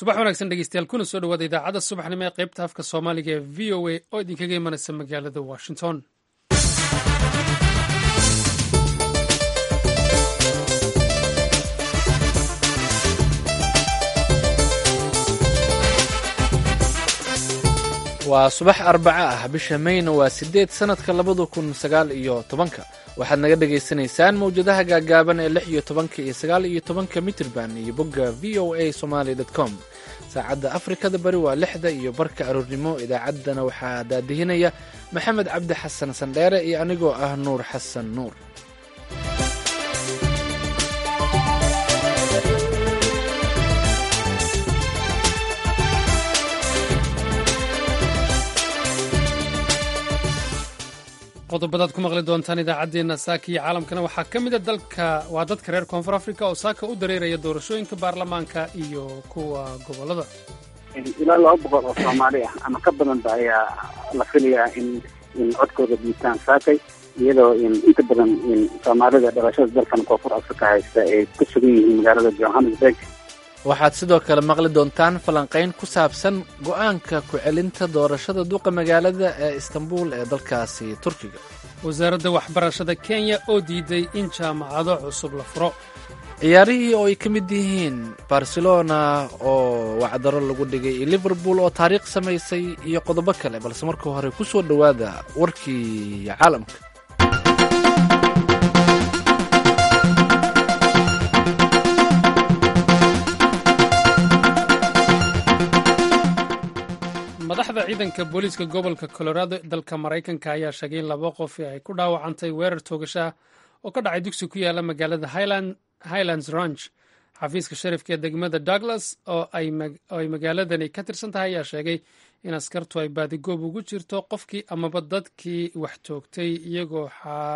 subax wanaagsan dhegeystayaal kuna soo dhawaada idaacadda subaxnimo ee qaybta afka soomaaliga ee v o a oo idinkaga imanaysa magaalada washington waa subax arbaca ah bisha mayna waa sideed sannadka labada kun sagaal iyo tobanka waxaad naga dhagaysanaysaan mawjadaha gaagaaban ee lix iyo tobanka iyo sagaal iyo tobanka mitrban iyo bogga v o a somaly com saacadda afrikada bari waa lixda iyo barka aroornimo idaacaddana waxaa daadihinaya maxamed cabdi xasan sandheere iyo anigoo ah nuur xasan nuur qodobadaad ku maqli doontaan idaacaddeenna saaka iyo caalamkana waxaa ka mida dalka waa dadka reer koonfur africa oo saaka u dareeraya doorashooyinka baarlamaanka iyo kuwa gobollada ilaa laba boqol oo soomaali ah ama ka badanba ayaa la filayaa in in codkooda dhiibtaan saakay iyadoo inta badan soomaalida dhalashada dalkan koonfur africa haysta ay ku sugan yihiin magaalada johannesburg waxaad sidoo kale maqli doontaan falanqayn ku saabsan go'aanka ku-celinta doorashada duqa magaalada ee istanbul ee dalkaasi turkiga wasaaradda waxbarashada kenya oo diiday in jaamacado cusub la furo ciyaarihii oo ay ka mid yihiin barcelona oo wacdaro lagu dhigay iyo liverpool oo taariikh samaysay iyo qodobo kale balse marka hore ku soo dhowaada warkii caalamka madaxda ciidanka booliiska gobolka colorado dalka maraykanka ayaa sheegay in laba qof ay ku dhaawacantay weerar toogasho ah oo ka dhacay dugsi ku yaala magaalada highlands ranch xafiiska sharifka ee degmada douglas oo ay magaaladani ka tirsan tahay ayaa sheegay in askartu ay baadigoob ugu jirto qofkii amaba dadkii wax toogtay iyagoo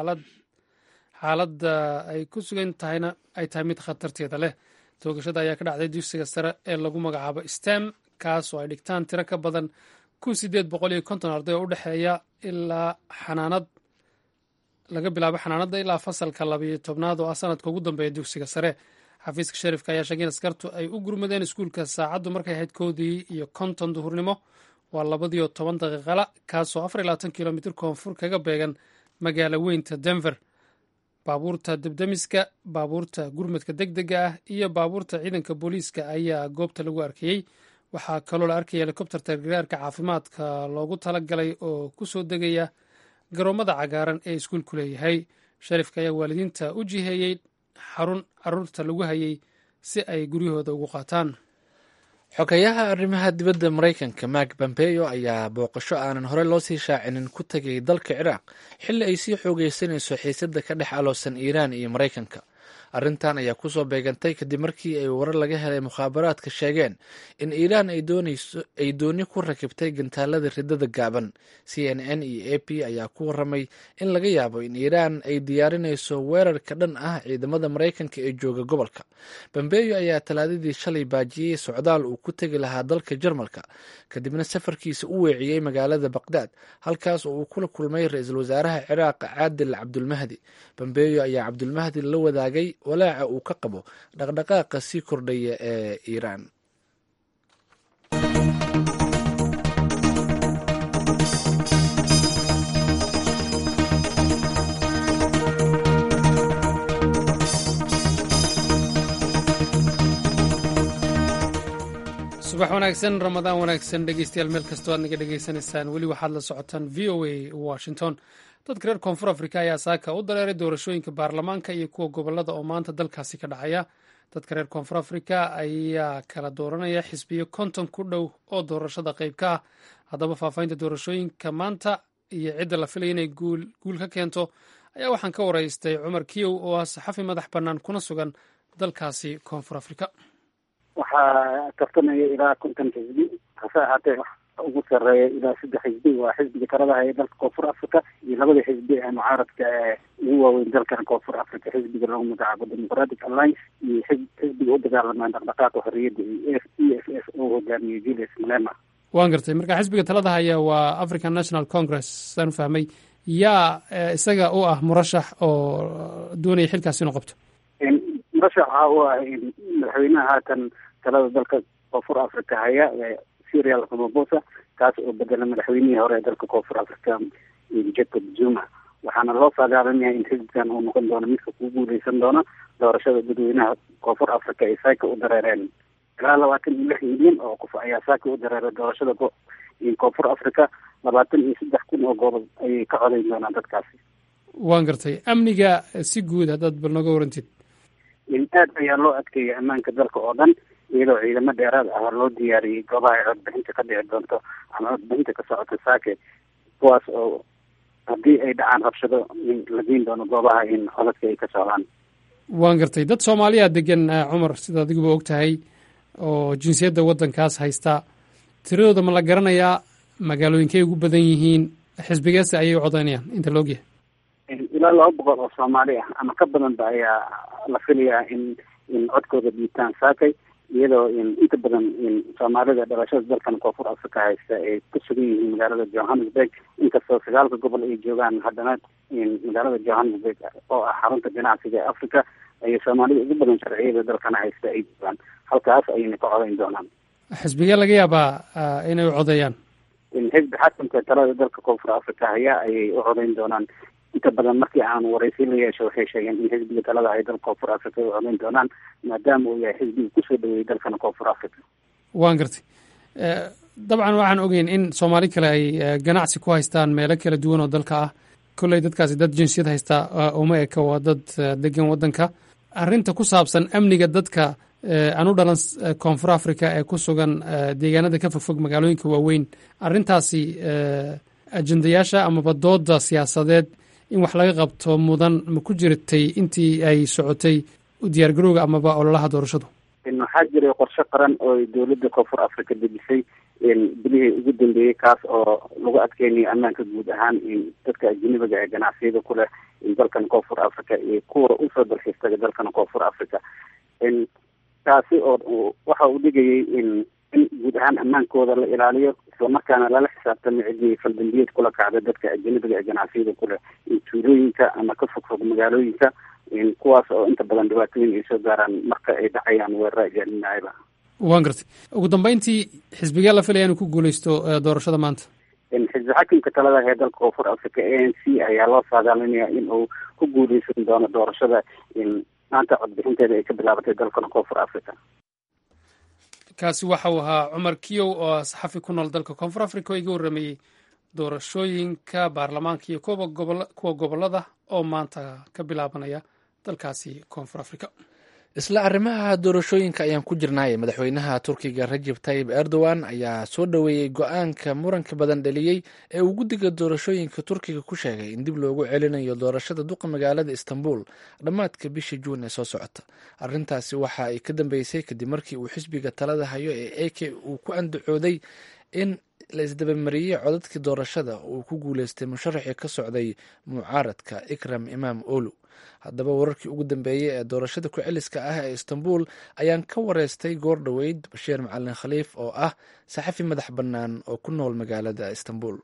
xaaladda ay ku sugan tahayna ay tahay mid khatarteeda leh toogashada ayaa ka dhacday dugsiga sare ee lagu magacaabo stem kaas oo ay dhigtaan tiro ka badan kun sideed boqol iyo konton arday oo u dhexeeya ilaa xanaanad laga bilaabo xanaanadda ilaa fasalka labayo tobnaad oo ah sanadka ugu dambeeya dugsiga sare xafiiska sharifka ayaa sheegay in askartu ay u gurmadeen iskuulka saacaddu markay ahayd koodii iyo konton duhurnimo waa labadiyo toban daqiiqala kaasoo afar iyo labaatan kilomitr koonfur kaga beegan magaalo weynta denver baabuurta debdemiska baabuurta gurmadka deg dega ah iyo baabuurta ciidanka booliiska ayaa goobta lagu arkayey waxaa kaloo la arkaya helikobterta gargaarka caafimaadka loogu talagalay oo ku soo degaya garoomada cagaaran ee iskuulku leeyahay sharifka ayaa waalidiinta u jiheeyey xarun caruurta lagu hayay si ay guryahooda ugu qaataan xogayaha arrimaha dibadda maraykanka mark pompeo ayaa booqasho aanan hore loo sii shaacinin ku tegay dalka ciraaq xilli ay sii xoogeysanayso xiisadda ka dhex aloosan iiraan iyo maraykanka arrintan ayaa kusoo beegantay kadib markii ay warar laga helay mukhaabaraadka sheegeen in iiraan ay dooni ku rakibtay gantaalada ridada gaaban c n n iyo a p ayaa ku waramay in laga yaabo in iiraan ay diyaarinayso weerarka dhan ah ciidamada maraykanka ee jooga gobolka bambeyo ayaa talaadadii shalay baajiyey socdaal uu ku tegi lahaa dalka jarmalka kadibna safarkiisa u weeciyey magaalada baqdaad halkaas oo uu kula kulmay ra-iisul wasaaraha ciraaq caadil cabdulmahdi bambeyo ayaa cabdulmahdi la wadaagay walaaca uu ka qabo dhaqdhaqaaqa sii kordhaya ee iiraan subax wanaagsan ramadaan wanaagsan dhegeystayaal meel kastoo aad naga dhegeysanaysaan weli waxaad la socotaan v o a washington dadka reer koonfur africa ayaa saaka u dareeray doorashooyinka baarlamaanka iyo kuwa gobolada oo maanta dalkaasi ka dhacaya dadka reer koonfur africa ayaa kala dooranaya xisbiyo konton ku dhow oo doorashada qayb ka ah haddaba faahfaahinta doorashooyinka maanta iyo cidda la filaya inay guul ka keento ayaa waxaan ka waraystay cumar kiyow oo ah saxafi madax bannaan kuna sugan dalkaasi koonfur africa waxaa tartamaya ilaa konton xisbi hase ahaatee ugu sareeya ilaa saddex xisbi waa xisbiga talada haya dalka koonfur africa iyo labada xisbi ee mucaaradka ee ugu waaweyn dalkan koonfur africa xisbiga lagu magacaabo democratic alliance iyo xisbiga u dagaalamaan dhaqdhaqaaqa xorriyadda iyo e f f oo hogaamiyo julius malema waan gartay marka xisbiga talada haya waa african national congress saan u fahmay yaa isaga u ah murashax oo doonaya xilkaasi inuu qabto murashaxa u ah madaxweynaha haatan talada dalka koonfur africa haya serial ramaphosa kaas oo bedela madaxweynihii hore ee dalka koonfur africa jacob zuma waxaana loo saadaalinaya in xisbigan uu noqon doono midka ku guuleysan doono doorashada dadweynaha koonfur africa ay saaka u dareereen ilaa labaatan iyo lix milyan oo qof ayaa saaka u dareeray doorashada koonfur africa labaatan iyo saddex kun oo goobood ayay ka codayn doonaan dadkaasi waan gartay amniga si guud haddaad bal nooga warantid aad ayaa loo adkeeyay ammaanka dalka oo dhan iyadoo ciidamo dheeraad ah loo diyaariyey goobaha ay codbixinta ka dhici doonto ama codbixinta ka socota saake kuwaas oo haddii ay dhacaan rabshado la geyn doono goobaha in codadka ay ka socdaan waan gartay dad soomaaliya degan cumar sida adiguba og tahay oo jinsiyadda waddankaas haysta tiradooda ma la garanayaa magaalooyinkay ugu badan yihiin xisbigeese ayay u codaynayaan inta la ogyahay ilaa laba boqol oo soomaali ah ama ka badanba ayaa la filayaa in in codkooda dhiibtaan saakay iyadoo inta badan soomaalida dhalashada dalkan koonfur africa haysta ay ku sugan yihiin magaalada johannesburg inkastoo sagaalka gobol ay joogaan haddana magaalada johannesburg oo ah xarunta ganacsiga ee africa ayay soomaalida ugu badan sharciyada dalkana haysta ay joogaan halkaas ayayna ka codayn doonaan xisbigee laga yaabaa inay u codeeyaan xisbi xakamka talada dalka koonfur africa haya ayay u codayn doonaan inta badan markii aan waraysi la yeesho waxay sheegeen in xisbiga talada ay dalka koonfur africa u codayn doonaan maadaama uu yahay xisbiga kusoo dhaweeyey dalkana koonfur africa waan gartay dabcan waxaan ogeyn in soomaali kale ay ganacsi ku haystaan meelo kala duwan oo dalka ah kolley dadkaasi dad jinsiyad haysta uma eka waa dad degan waddanka arrinta ku saabsan amniga dadka aan u dhalan koonfur africa ee ku sugan deegaanada ka fogfog magaalooyinka waaweyn arrintaasi ajendayaasha amaba dooda siyaasadeed in wax laga qabto mudan ma ku jirtay intii ay socotay diyaargarowga amaba ololaha doorashadu waxaa jiray qorshe qaran oo dowladda koonfur africa dejisay bilihii ugu dambeeyey kaas oo lagu adkeynayo ammaanka guud ahaan dadka ajanabiga ee ganacsiyada ku leh dalkan koonfur africa iyo kuwa usoo dalxiistaga dalkan koonfur africa taasi oo waxa uu dhigayay in in guud ahaan ammaankooda la ilaaliyo islamarkaana lala xisaabtamo ciddii faldambiyeed kula kacda dadka ajanabiga ee ganacsiyada ku leh tuulooyinka ama ka fogfog magaalooyinka kuwaas oo inta badan dhibaatooyin ay soo gaaraan marka ay dhacayaan weerara ajaaninayaba waan gartay ugu dambeyntii xisbigee la filaya inuu ku guuleysto doorashada maanta xisbi xakimka talada ee dalka koonfur africa a n c ayaa loo saadaalinaya in uu ku guuleysan doono doorashada maanta codbixinteeda ay ka bilaabatay dalkan koonfur africa kaasi waxa uu ahaa cumar kiyow oo saxafi ku nool dalka koonfur africa oo iga warrameeyey doorashooyinka baarlamaanka iyo kuwa gobolada oo maanta ka bilaabanaya dalkaasi koonfur africa isla arrimaha doorashooyinka ayaan ku jirnay madaxweynaha turkiga rajeb tayib erdogan ayaa soo dhoweeyey go-aanka muranka badan dhaliyey ee uu guddiga doorashooyinka turkiga ku sheegay in dib loogu celinayo doorashada duqa magaalada istanbul dhammaadka bishii juun ee soo socota arrintaasi waxa ay ka dambeysay kadib markii uu xisbiga talada hayo ee eke uu ku andacooday in la isdabamariyey codadkii doorashada uu ku guuleystay musharaxii ka socday mucaaradka ikram imaam olu haddaba wararkii ugu dambeeyey ee doorashada ku-celiska ah ee istanbul ayaan ka wareystay goor dhoweyd bashiir macalin khaliif oo ah saxafi madax bannaan oo ku nool magaalada istanbul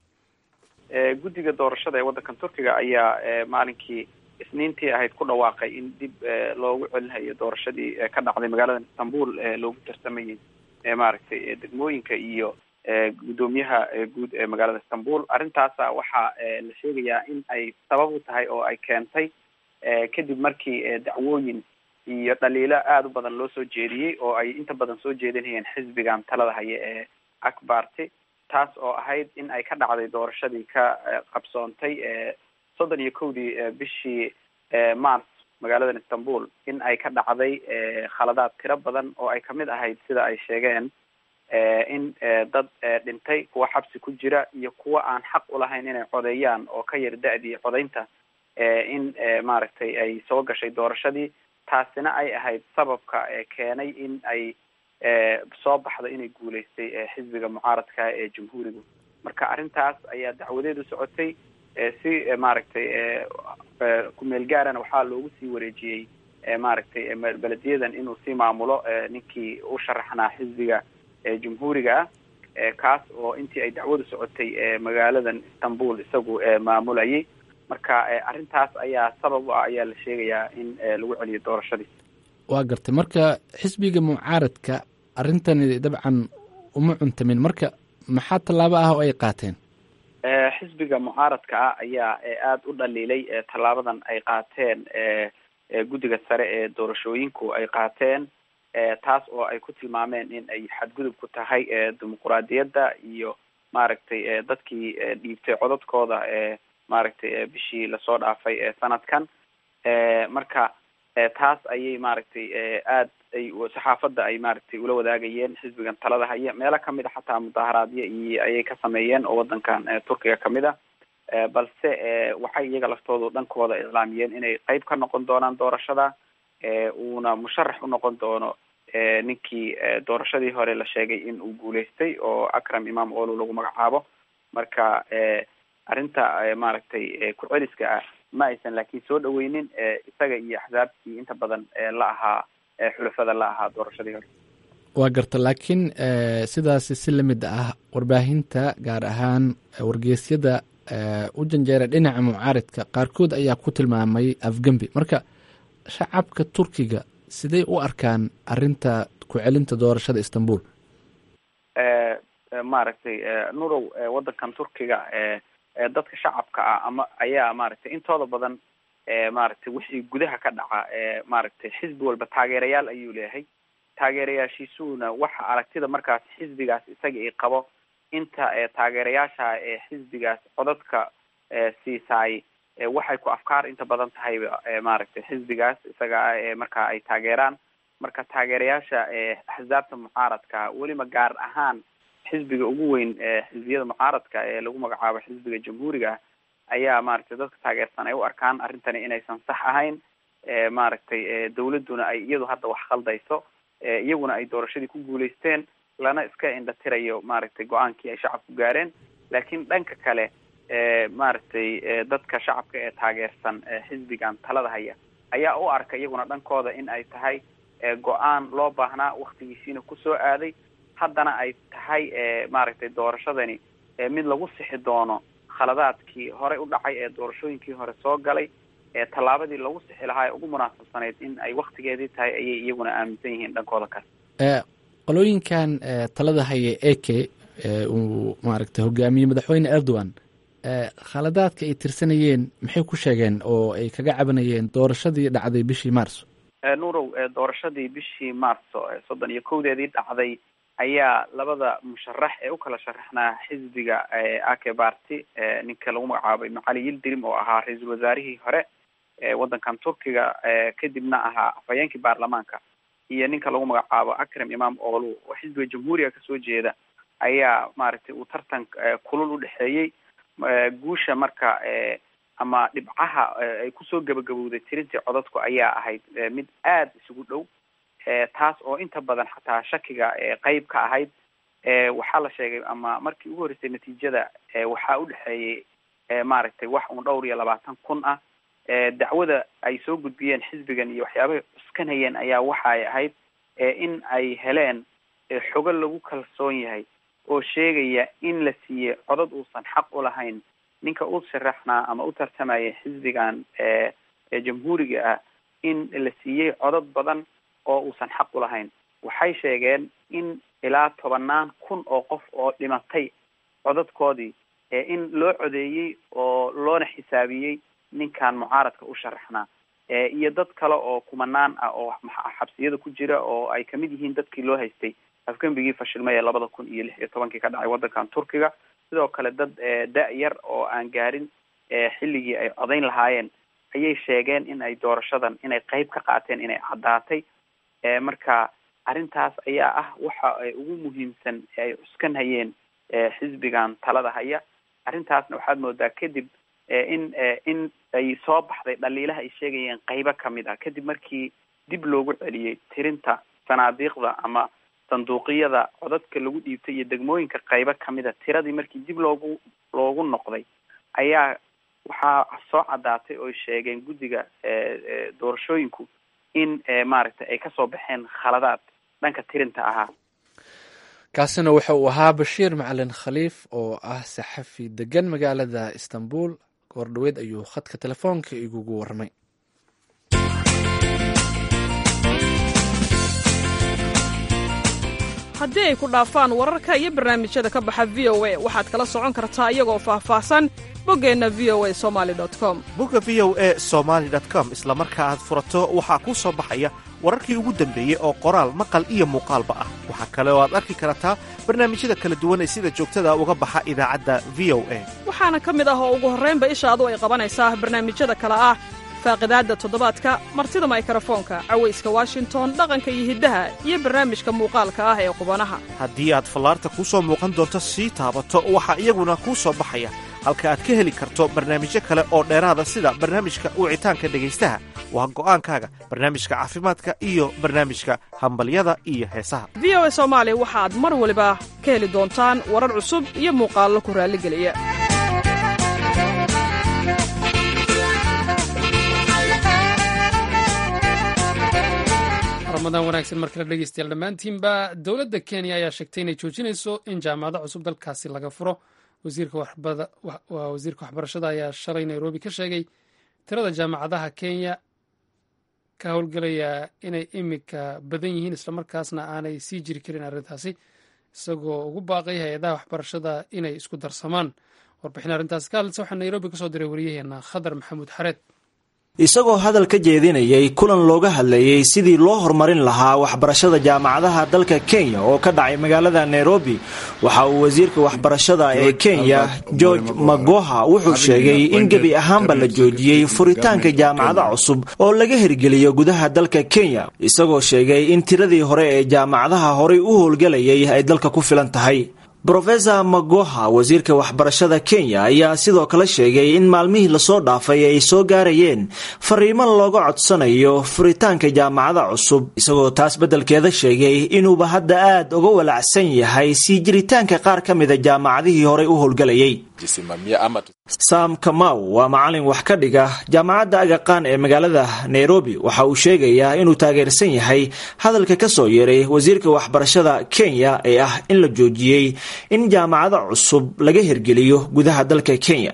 guddiga doorashada ee waddankan turkiga ayaa maalinkii isniintii ahayd ku dhawaaqay in dib loogu celinayo doorashadii ka dhacday magaalada istanbul ee loogu tartamayay maaragtay degmooyinka iyo guddoomiyaha guud ee magaalada istanbul arrintaasa waxaa la sheegayaa in ay sabab u tahay oo ay keentay kadib markii dacwooyin iyo dhaliilo aada u badan loo soo jeediyey oo ay inta badan soo jeedinayeen xisbigan talada haya ee akbarty taas oo ahayd in ay ka dhacday doorashadii ka qabsoontay soddon iyo kowdii bishii mars magaaladan istanbul in ay ka dhacday khaladaad tiro badan oo ay kamid ahayd sida ay sheegeen in dad dhintay kuwa xabsi ku jira iyo kuwa aan xaq ulahayn inay codeeyaan oo ka yar da-dii codeynta in maaragtay ay soo gashay doorashadii taasina ay ahayd sababka keenay in ay soo baxdo inay guuleystay xisbiga mucaaradka ee jamhuuriga marka arrintaas ayaa dacwadeedu socotay si maaragtay kumeel gaarana waxaa loogu sii wareejiyey maaragtay belediyadan inuu sii maamulo ninkii u sharaxnaa xisbiga jamhuuriga ah kaas oo intii ay dacwadu socotay magaaladan istanbul isagu maamulayay marka arrintaas ayaa sabab u ah ayaa la sheegayaa in lagu celiyo doorashadii waa gartay marka xisbiga mucaaradka arrintani dabcan uma cuntamin marka maxaa tallaabo ah oo ay qaateen xisbiga mucaaradka ah ayaa aada u dhaliilay tallaabadan ay qaateen guddiga sare ee doorashooyinku ay qaateen taas oo ay ku tilmaameen in ay xadgudub ku tahay dimuquraadiyadda iyo maaragtay dadkii dhiibtay codadkooda maaragtay bishii lasoo dhaafay sanadkan marka taas ayay maaragtay aad ay saxaafadda ay maaragtay ula wadaagayeen xisbigan talada haya meelo kamid a xataa mudaaharaadyo iyo ayay ka sameeyeen oo wadankan turkiga kamid a balse waxay iyaga laftoodu dhankooda iclaamiyeen inay qeyb ka noqon doonaan doorashada uuna musharax u noqon doono ninkii doorashadii hore la sheegay in uu guuleystay oo akram imam olu lagu magacaabo marka arrinta maaragtay ku-celiska ah ma aysan laakiin soo dhaweynin isaga iyo axsaabtii inta badan la ahaa xulafada la ahaa doorashadii hore waa garta laakiin sidaasi si lamid ah warbaahinta gaar ahaan wargeysyada u janjeera dhinaca mucaaridka qaarkood ayaa ku tilmaamay afgembi marka shacabka turkiga siday u arkaan arinta ku-celinta doorashada istanbul maaragtay nurow wadankan turkiga dadka shacabka ah ama ayaa maaragtay intooda badan maaragtay wixii gudaha ka dhaca maaragtay xisbi walba taageerayaal ayuu leeyahay taageerayaashiisuuna waxa aragtida markaas xisbigaas isaga i qabo inta taageerayaasha ee xisbigaas codadka siisaay waxay ku afkaar inta badan tahayba maaragtay xisbigaas isaga ah ee markaa ay taageeraan marka taageerayaasha axsaabta mucaaradka weliba gaar ahaan xisbiga ugu weyn xisbiyada mucaaradka ee lagu magacaabo xisbiga jamhuuriga ayaa maaragtay dadka taageersan ay u arkaan arrintani inaysan sax ahayn maaragtay dawladduna ay iyadu hadda wax khaldayso iyaguna ay doorashadii ku guuleysteen lana iska indhatirayo maaragtay go-aankii ay shacabku gaareen laakiin dhanka kale maaragtay dadka shacabka ee taageersan xisbigan talada haya ayaa u arka iyaguna dhankooda in ay tahay go-aan loo baahnaa waktigiisiina kusoo aaday haddana ay tahay maaragtay doorashadani mid lagu sixi doono khaladaadkii horey u dhacay ee doorashooyinkii hore soo galay tallaabadii lagu sixi lahaa ee ugu munaasabsanayd in ay waktigeedii tahay ayay iyaguna aaminsan yihiin dhankooda kale qolooyinkan talada haya eke uu maaragtay hogaamiyey madaxweyne erdogan khaladaadka ay tirsanayeen maxay ku sheegeen oo ay kaga cabanayeen doorashadii dhacday bishii marso nurow doorashadii bishii marso soddon iyo kowdeedii dhacday ayaa labada musharax ee u kala sharaxnaa xisbiga ake barty ninka lagu magacaabay macali yildirim oo ahaa ra-iisul wasaarihii hore ewaddankan turkiga kadibna ahaa afhayeenkii baarlamaanka iyo ninka lagu magacaabo akram imam olu oo xisbiga jamhuuriga kasoo jeeda ayaa maaragtay uu tartan kulul u dhexeeyey guusha marka ama dhibcaha ay kusoo gabagabowday tirintii codadku ayaa ahayd mid aada isugu dhow taas oo inta badan xataa shakiga qeyb ka ahayd waxaa la sheegay ama markii ugu horreysay natiijada waxaa u dhexeeyey maaragtay wax uun dhowr iyo labaatan kun ah dacwada ay soo gudbiyeen xisbigan iyo waxyaabahay cuskanayeen ayaa waxa ay ahayd in ay heleen xogo lagu kalsoon yahay oo sheegaya in la siiyey codad uusan xaq u lahayn ninka u sharaxnaa ama u tartamaya xisbigan jamhuuriga ah in la siiyey codad badan oo uusan xaq u lahayn waxay sheegeen in ilaa tobanaan kun oo qof oo dhimatay codadkoodii in loo codeeyey oo loona xisaabiyey ninkan mucaaradka u sharaxnaa iyo dad kale oo kumanaan ah oo xabsiyada ku jira oo ay kamid yihiin dadkii loo haystay afgembigii fashilmay ee labada kun iyo lix iyo tobankii ka dhacay waddankan turkiga sidoo kale dad da-yar oo aan gaarin xilligii ay codayn lahaayeen ayay sheegeen in ay doorashadan inay qeyb ka qaateen inay caddaatay marka arrintaas ayaa ah waxa ay ugu muhiimsan ee ay cuskan hayeen xisbigan talada haya arrintaasna waxaad moodaa kadib in in ay soo baxday dhaliilaha ay sheegayeen qeybo kamid ah kadib markii dib loogu celiyey tirinta sanaadiiqda ama sanduuqiyada codadka lagu dhiibtay iyo degmooyinka qeybo kamid a tiradii markii dib loogu loogu noqday ayaa waxaa soo caddaatay oo sheegeen guddiga doorashooyinku in maaragtay ay kasoo baxeen khaladaad dhanka tirinta ahaa kaasina waxa uu ahaa bashiir macalin khaliif oo ah saxafi degan magaalada istanbul goor dhaweed ayuu khadka telefoonka igugu warmay haddii ay ku dhaafaan wararka iyo barnaamijyada ka baxa v o a waxaad kala socon kartaa iyagoo faahfaahsan boggeenna v o a somali com bogga v o e somaali com isla marka aad furato waxaa kuu soo baxaya wararkii ugu dambeeyey oo qoraal maqal iyo muuqaalba ah waxaa kale oo aad arki kartaa barnaamijyada kala duwan ee sida joogtada uga baxa idaacadda v o a waxaana ka mid ah oo ugu horraynba ishaadu ay qabanaysaa barnaamijyada kale ah faaqidaadda toddobaadka martida maykarafoonka cawayska washington dhaqanka iyo hiddaha iyo barnaamijka muuqaalka ah ee qubanaha haddii aad fallaarta kuu soo muuqan doonto sii taabato waxaa iyaguna kuu soo baxaya halka aad ka heli karto barnaamijyo kale oo dheeraada sida barnaamijka wicitaanka dhegaystaha waa go'aankaaga barnaamijka caafimaadka iyo barnaamijka hambalyada iyo heesaha v o a soomaali waxaad mar waliba ka heli doontaan warar cusub iyo muuqaallo ku raalligeliya ramadaan wanaagsan mar kale dhegeystayaal dhammaantiinba dowladda kenya ayaa sheegtay inay joojinayso in jaamacado cusub dalkaasi laga furo wasiirka waxbarashada ayaa shalay nairobi ka sheegay tirada jaamacadaha kenya ka howlgelaya inay imika badan yihiin islamarkaasna aanay sii jiri karin arrintaasi isagoo ugu baaqay hay-adaha waxbarashada inay isku darsamaan warbixin arrintaasi ka hadlaysa waxaa nairobi kasoo diray waryaheena khadar maxamuud xareed isagoo hadal ka jeedinayay kulan looga hadlayey sidii loo horumarin lahaa waxbarashada jaamacadaha dalka kenya oo ka dhacay magaalada nairobi waxa uu wasiirka waxbarashada ee kenya george magoha wuxuu sheegay in gebi ahaanba la joojiyey furitaanka jaamacada cusub oo laga hirgeliyo gudaha dalka kenya isagoo sheegay in tiradii hore ee jaamacadaha horay u howlgelayay ay dalka ku filan tahay brofesor magoha wasiirka waxbarashada kenya ayaa sidoo kale sheegay in maalmihii lasoo dhaafay ay soo gaarayeen fariimo looga codsanayo furitaanka jaamacada cusub isagoo taas beddelkeeda sheegay inuuba hadda aad uga walacsan yahay sii jiritaanka qaar ka mida jaamacadihii horey u howlgelayay sam kamaw waa macalin wax ka dhiga jaamacadda agaqaan ee magaalada nairobi waxa uu sheegayaa inuu taageersan yahay hadalka ka soo yeeray wasiirka waxbarashada kenya ee ah in la joojiyey in jaamacado cusub laga hirgeliyo gudaha dalka kenya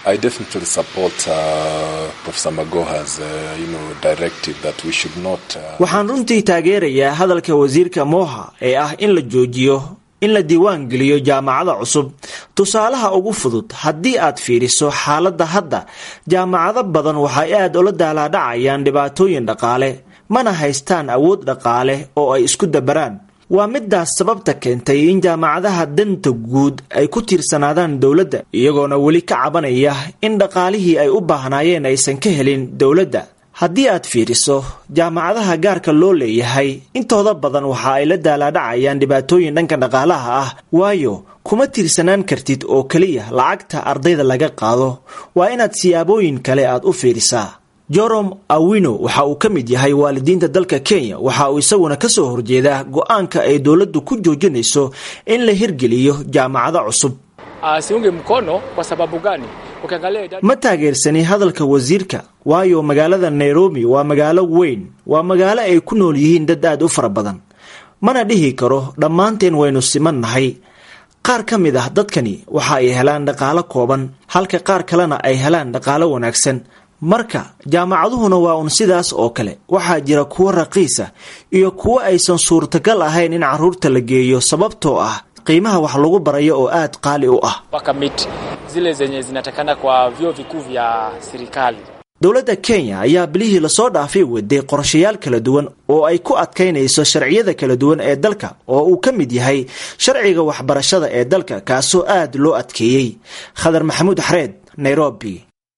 waxaan runtii taageerayaa hadalka wasiirka moha ee ah in la joojiyo in la diiwaan geliyo jaamacada cusub tusaalaha ugu fudud haddii aad fiiriso xaaladda hadda jaamacado badan waxay aad ula daalaadhacayaan dhibaatooyin dhaqaale mana haystaan awood dhaqaale oo ay isku dabaraan waa midaas sababta keentay in jaamacadaha danta guud ay ku tiirsanaadaan dowladda iyagoona weli ka cabanaya in dhaqaalihii ay u baahnaayeen aysan ka helin dowladda haddii aad fiiriso jaamacadaha gaarka loo leeyahay intooda badan waxa ay la daalaadhacayaan dhibaatooyin dhanka dhaqaalaha ah waayo kuma tiirsanaan kartid oo keliya lacagta ardayda laga qaado waa inaad siyaabooyin kale aad u fiirisaa jorom awino waxa uu ka mid yahay waalidiinta dalka kenya waxa uu isaguna ka soo horjeedaa go-aanka ay dowladdu ku joojinayso in la hirgeliyo jaamacado cusub ma taageersani hadalka wasiirka waayo magaalada nairobi waa magaalo weyn waa magaalo ay ku nool yihiin dad aad u fara badan mana dhihi karo dhammaanteen waynu siman nahay qaar ka mid ah dadkani waxa ay helaan dhaqaalo kooban halka qaar kalena ay helaan dhaqaalo wanaagsan marka jaamacaduhuna waa un sidaas oo kale waxaa jira kuwo raqiisa iyo kuwo aysan suurtagal ahayn in carruurta la geeyo sababtoo ah qiimaha wax lagu barayo oo aad qaali u ah dowladda kenya ayaa bilihii lasoo dhaafay waday qorshayaal kala duwan oo ay ku adkaynayso sharciyada kala duwan ee dalka oo uu ka mid yahay sharciga waxbarashada ee dalka kaasoo aad loo adkeeyey khadar maxamuud xareed nairobi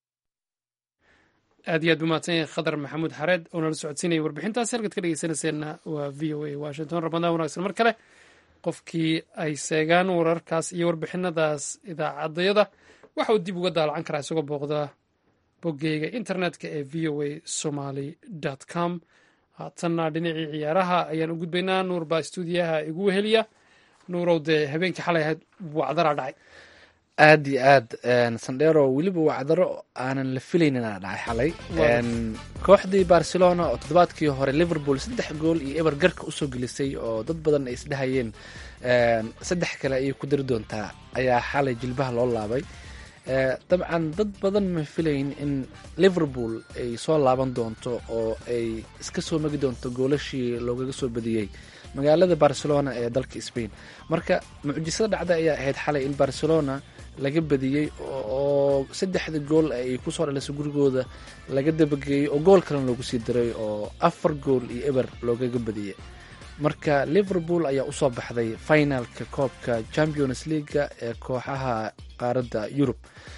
aad iyo aad umahadsan yahay khadar maxamuud xareed oo nala socodsiinaya warbixintaasi halkaad ka dhegeysanayseena waa v o a washington ramadaan wanaagsan mar kale qofkii ay seegaan wararkaas iyo warbixinadaas idaacaddayada waxa uu dib uga daalacan karaa isagoo booqda boggeyga internetka ee v o a somaly com haatanna dhinacii ciyaaraha ayaan u gudbaynaa nuur baa stuudiyaha igu weheliya nuurow dee habeenkii xalay ahayd wacdaraa dhacay aad iyo aad sandero weliba wacdaro aanan la filayninaa dhacay xalay kooxdii barcelona oo toddobaadkii hore liverpool saddex gool iyo eber garka usoo gelisay oo dad badan ay isdhehayeen saddex kale ayay ku dari doontaa ayaa xalay jilbaha loo laabay dabcan dad badan ma filayn in liverpool ay soo laaban doonto oo ay iska soo magi doonto goolashii loogaga soo badiyey magaalada barcelona ee dalka spain marka mucjisada dhacda ayaa ahayd xalay in barcelona laga badiyey oo saddexda gool ay kusoo dhalisay gurigooda laga dabageeyey oo gool kalena loogu sii diray oo afar gool iyo eber loogaga badiyey marka liverpool ayaa usoo baxday finalka koobka champions leaga ee kooxaha qaaradda yurub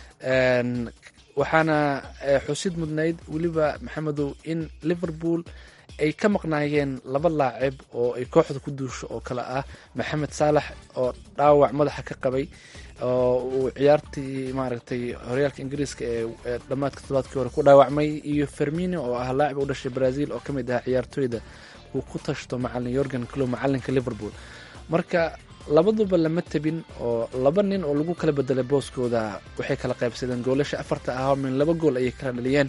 waxaana xusid mudnayd weliba maxamedow in liverpool ay ka maqnaayeen laba laacib oo ay kooxda ku duusho oo kale ah maxamed saalax oo dhaawac madaxa ka qabay oo uu ciyaartii maaragtay horyaalka ingiriiska ee dhammaadka todobaadkii hore ku dhaawacmay iyo fermino oo ah laacib u dhashay brazil oo ka mid ah ciyaartooyda uu ku tashto macalin yorgan clow macalinka liverpool marka labaduba lama tabin oo laba nin oo lagu kala bedelay booskooda waxay kala qaybsadeen goolasha afarta ah min laba gool ayay kala dhaliyeen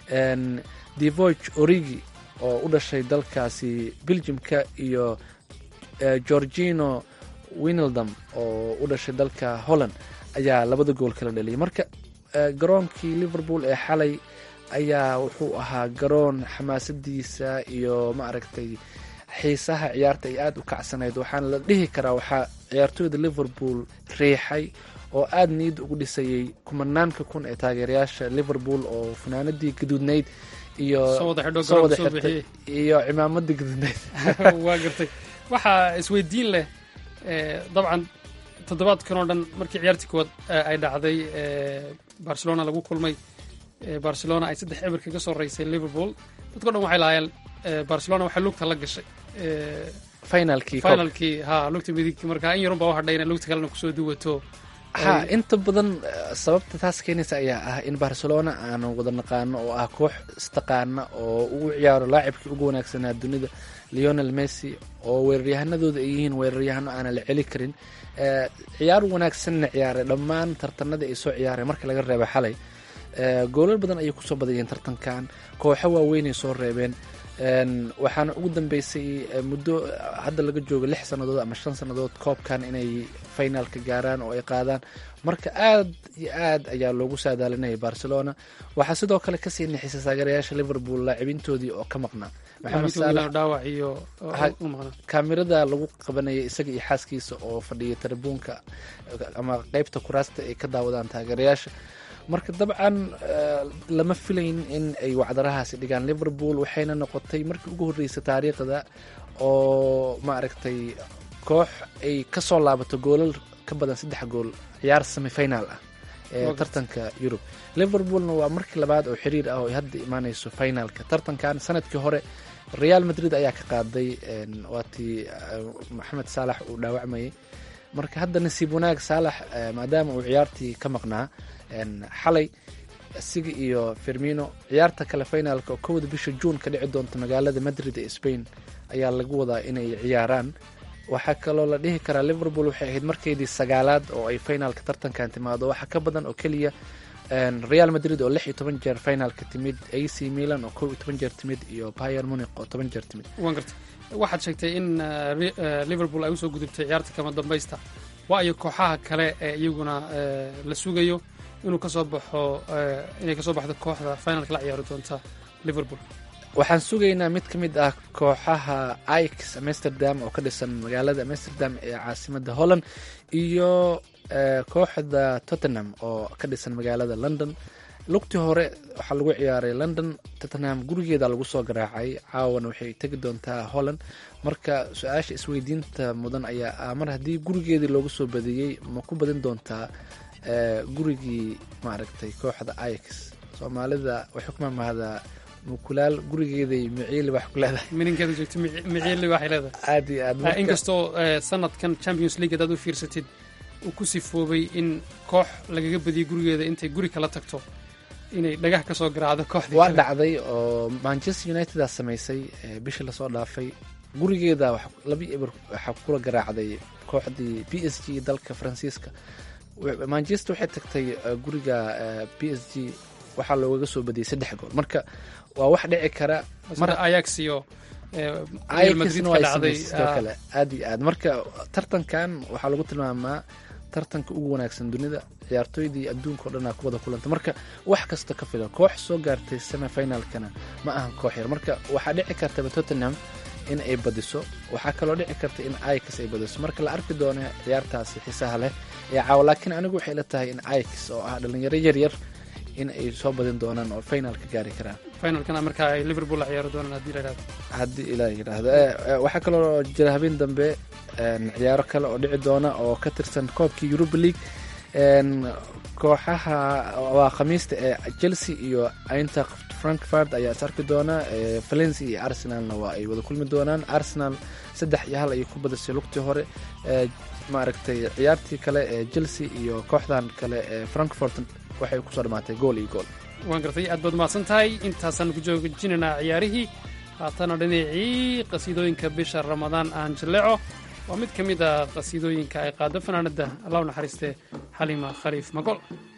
devoig origi oo u dhashay dalkaasi belgiumka iyo georgino winaldam oo u dhashay dalka holland ayaa labada gool kala dhaliyay marka garoonkii liverpool ee xalay ayaa wuxuu ahaa garoon xamaasadiisa iyo maaragtay xiisaha ciyaarta ay aada u kacsanayd waxaana la dhihi karaa waxaa ciyaartooyda liverpool riixay oo aada niyad ugu dhisayay kumanaanka kun ee taageerayaasha liverpool oo funaanadii gaduudnayd iyo soo wada xirtay iyo cimaamadii gaduudnayd waa gartay waxaa isweydiin leh dabcan toddobaadkan oo dhan markii ciyaartii kuwaad ay dhacday barcelona lagu kulmay barcelona ay saddex eber kaga soo raysay liverpool dadko dhan waxay lahaayeen barcelona waxay lugta la gashay finalkii finalkii ha lugta midigti marka in yarun baa u hadhay inay lugta kalena kusoo duwato ha inta badan sababta taas keenaysa ayaa ah in barcelona aanu wada naqaano oo ah koox istaqaana oo ugu ciyaaro laacibkii ugu wanaagsanaa dunida leonel messi oo weeraryahanadooda ay yihiin weeraryahano aanan la celi karin ciyaar wanaagsanna ciyaaray dhammaan tartanadii ay soo ciyaareen marka laga reeba xalay goolal badan ayay kusoo badayeen tartankan kooxo waaweynay soo reebeen waxaana ugu dambeysay muddo hadda laga joogo lix sannadood ama shan sannadood koobkan inay finalka gaaraan oo ay qaadaan marka aad iyo aad ayaa loogu saadaalinaya barcelona waxaa sidoo kale kasii nixisay taageerayaasha liverpool laacibintoodii oo ka maqnaa kaamirada lagu qabanayay isaga iyo xaaskiisa oo fadhiya tarabuunka ama qeybta kuraasta ay ka daawadaan taageerayaasha marka dabcan lama filayn in ay wacdarahaasi dhigaan liverpool waxayna noqotay markii ugu horreysay taariikhda oo maaragtay koox ay kasoo laabato goolal ka badan saddex gool ciyaar semifinal ah ee tartanka yurub liverpoolna waa markii labaad oo xiriir ah oo ay hadda imaaneyso finalka tartankan sanadkii hore real madrid ayaa ka qaaday waatii maxamed saalax uu dhaawacmayay marka hadda nasiib wanaag saalax maadaama uu ciyaartii ka maqnaa xalay isiga iyo fermino ciyaarta kale finalka oo kowda bisha juun ka dhici doonta magaalada madrid ee spain ayaa lagu wadaa inay ciyaaraan waxaa kaloo la dhihi karaa liverpool waxay ahayd markeydii sagaalaad oo ay finalka tartankan timaado waxaa ka badan oo keliya real madrid oo lix iyo toban jeer finalka timid ac milan oo kow iyo toban jeer timid iyo bayer munic oo toban jeer timid waan gartay waxaad sheegtay in liverpool ay usoo gudubtay ciyaarta kama dambaysta waayo kooxaha kale ee iyaguna la sugayo inuu kasoo baxo inay kasoo baxdo kooxda finalka la ciyaari doonta liverpool waxaan sugaynaa mid ka mid ah kooxaha ix amsterdam oo ka dhisan magaalada amsterdam ee caasimada holland iyo kooxda tottenham oo ka dhisan magaalada london lugtii hore waxaa lagu ciyaaray london tottenham gurigeeda lagu soo garaacay caawana waxay tegi doontaa holland marka su-aasha isweydiinta mudan ayaa ah mar haddii gurigeedii loogu soo badiyey ma ku badin doontaa gurigii maaragtay kooxda ix soomaalida waxay ku mamahdaa mukulaal gurigeeday miciili wax ku leedahay mininkeeda joogto miciili waxay leedahay aad iyo aad inkastoo sanadkan champions league hadaad u fiirsatid uu ku sifoobay in koox lagaga badiyay gurigeeda intay guri kala tagto inay dhagax kasoo garaacdo kooxdii waa dhacday oo manchester united-aa samaysay bishii lasoo dhaafay gurigeeda laba eber waxaa kula garaacday kooxdii b s g dalka faransiiska manchester waxay tagtay guriga b s g waxaa loogaga soo badiyay saddex gool marka waa wax dhici kara ayax iyo ayaxna waa sidoo kale aad iyo aad marka tartankan waxaa lagu tilmaamaa tartanka ugu wanaagsan dunida ciyaartooydii adduunka o dhanaa ku wada kulanta marka wax kasta ka fila koox soo gaartay semifinalkana ma ahan koox yar marka waxaa dhici kartaba tottenham in ay badiso waxaa kaloo dhici karta in ix ay badiso marka la arki doono ciyaartaasi xiisaha leh ee caawa laakiin anigu waxay la tahay in ix oo ah dhalinyaro yaryar in ay soo badin doonaan oo finalka gaari karaan finalkana markaa ay liverpool la ciyaari doonaan haddii la yidhahdo haddii ilaa yidhaahdo waxaa kaloo jira habeen dambe ciyaaro kale oo dhici doona oo ka tirsan koobkii europa league kooxaha waa khamiista ee chelsea iyo eintracht frankfurt ayaa is arki doona valencia iyo arsenalna waa ay wada kulmi doonaan arsenal saddex iyo hal ayay ku badisay lugtii hore maaragtay ciyaartii kale ee chelsea iyo kooxdan kale ee frankfurt waxay kusoo dhamaatay gool iyo gool waan gartay aad baad mahadsan tahay intaasaan ku joojinaynaa ciyaarihii haatana dhinacii qasiidooyinka bisha ramadaan aan jilleeco waa mid ka mid a qasiidooyinka ay qaado fanaanada allah u naxariistee xalima khaliif magol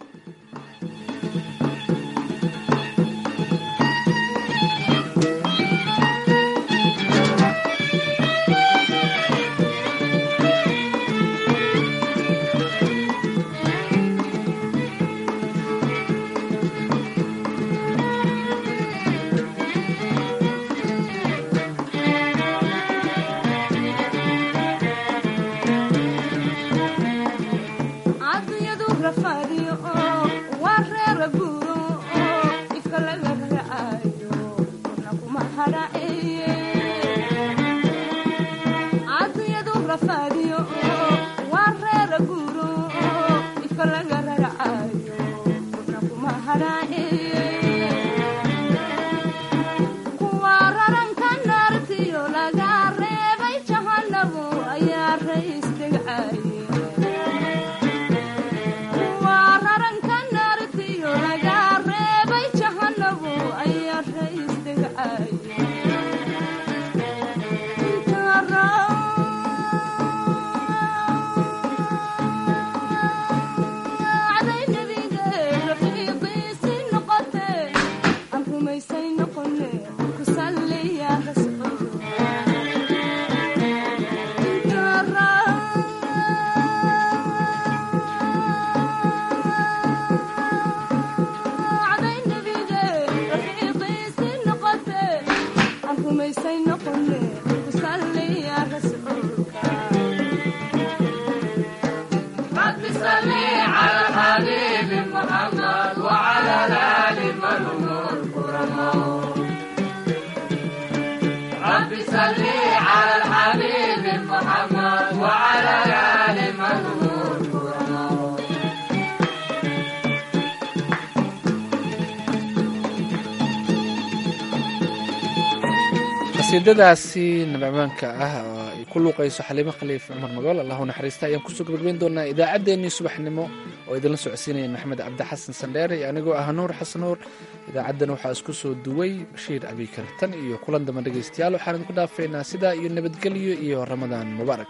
qasiidadaasi nabacmaanka ah oo ay ku luuqayso xaliimo khaliif cumar magool allahu naxariista ayaan kusoo gabagabayn doonaa idaacaddeenii subaxnimo oo idinla socodsiinaya maxamed cabdi xasan sandheere iyo anigoo ah nuur xasan nuur idaacaddan waxaa isku soo duway bashiir abikar tan iyo kulan damba dhegaystayaal waxaan idinku dhaafaynaa sidaa iyo nabadgelyo iyo ramadaan mubaarak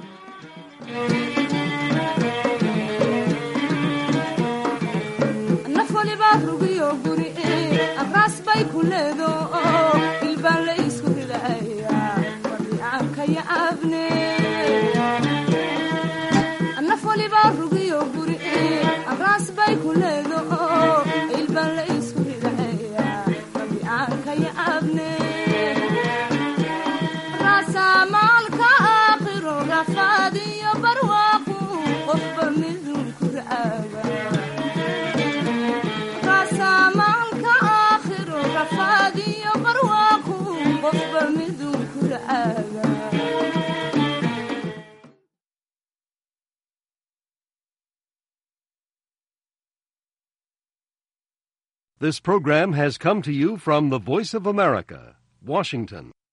This program has come to you from the Voice of America, Washington.